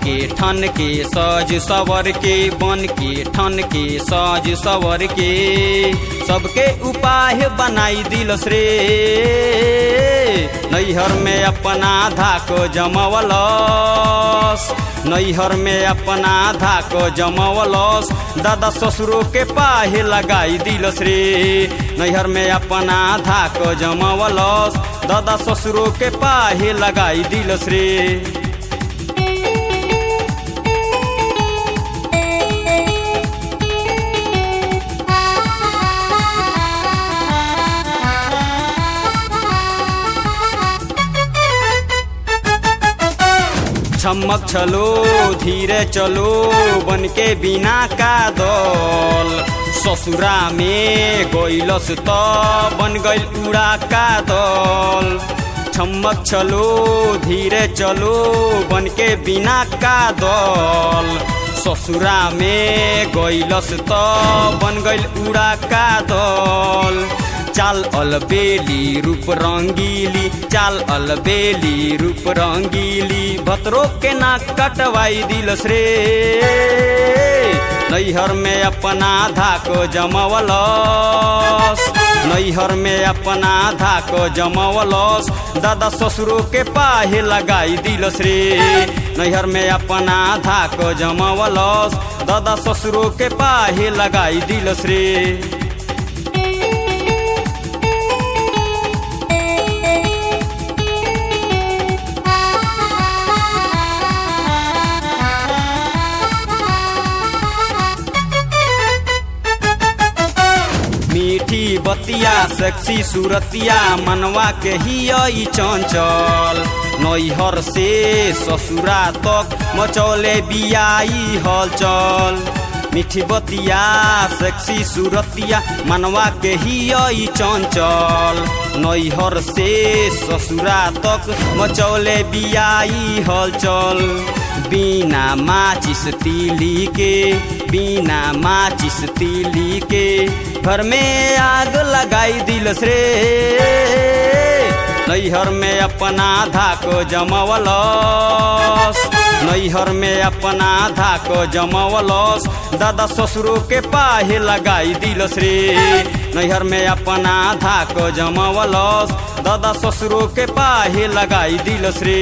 के ठन के सज सवर के बन के ठन के सज सवर के सबके उपाय बनाई दिलस रे नैहर में अपना धाको जमवलस नैहर में अपना धाको जमवलस दादा ससुरो के पाहे लगाई दिलस रे नैहर में अपना धाको जमवलस दादा ससुरो के पाहे लगाई दिलस रे छमक चलो धीरे चलो बन के बिना का दल ससुरा में गइलस त बन गइल उड़ा का दल छमक चलो धीरे चलो बन के बिना का दल ससुरा में गइलस त बन गइल उड़ा का दल चाल अलबेली रूप रंगीली चाल अलबेली रूप रंगीली भतरो के नाक कटवाई दिलस रे नैहर में अपना धाको जमवलस नैहर में अपना धाको जमवलस दादा ससुरो के पाहे लगाई दिलस रे नैहर में अपना धाको जमवलस दादा ससुरो के पाहे लगाई दिलस रे मीठी बतिया सेक्सी सूरतिया मनवा के ही चंचल नैहर से ससुरा तक मचौले बियाई हलचल मीठी बतिया सेक्सी सूरतिया मनवा के ही चंचल नैहर से ससुरा तक मचौले बियाई हलचल बिना माचिस तीली के बिना माचिस तीली के घर में आग लगाई दिलस रे नैहर में अपना धाको जमवलस नैहर में अपना धाको जमवलस दादा ससुरो के पाहे लगाई दिलस रे नैहर में अपना धाको जमवलस दादा ससुरो के पाहे लगाई दिलस रे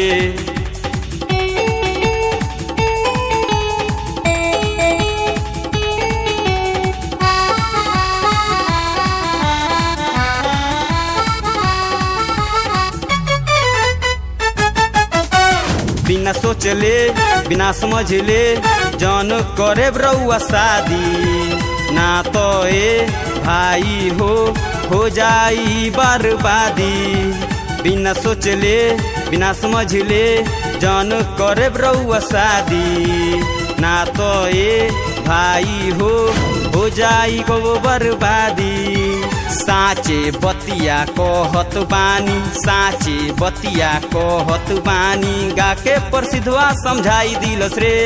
बिना सोचले बिना समझले जन करे रउआ शादी ना तो ए भाई हो हो जाई बर्बादी बिना सोचले बिना समझले जन करे रउआ शादी ना तो ए भाई हो हो जाई गो बर्बादी साँचे बतिया कहत बानी साँचे बतिया कहत बानी गाके प्रसिद्धवा समझाई दिलस रे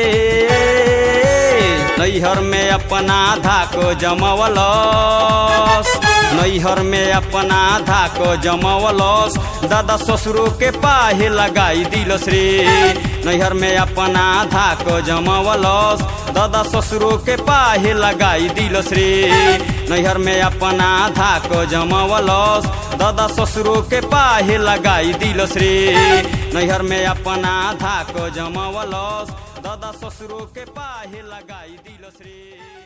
नैहर में अपना धाको जमवलस नैहर में अपना धाको जमवलस दादा ससुरो के पाहे लगाई दिलस रे नैहर में अपना धाको जमवलस दादा ससुरो के पाहे लगाई दिलस रे नैहर में अपना धाको जमवलस दादा ससुरो के पाहे लगाई दिलस रे नैहर में अपना धाको जमवलस दादा ससुरो के पाहे लगाई दिलस रे